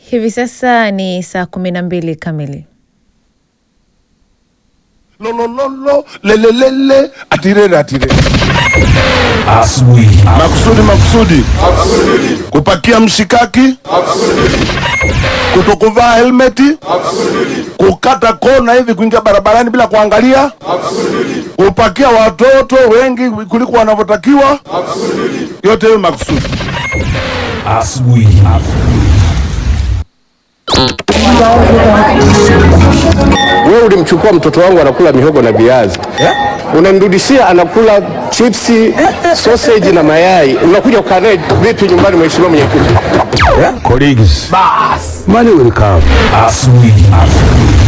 Hivi sasa ni saa kumi na mbili kamili. lolololo lelelele atirere atirere Asubuhi. makusudi makusudi kupakia mshikaki kutokuvaa helmeti kukata kona hivi kuingia barabarani bila kuangalia kupakia watoto wengi kuliko wanavyotakiwa yote hiyo makusudi Asubuhi. Wewe ulimchukua mtoto wangu anakula mihogo na viazi unamrudishia anakula chipsi, sausage na mayai. Unakuja kukaa naye vipi nyumbani, mheshimiwa mwenyekiti? Colleagues. Money will come. Asubuhi.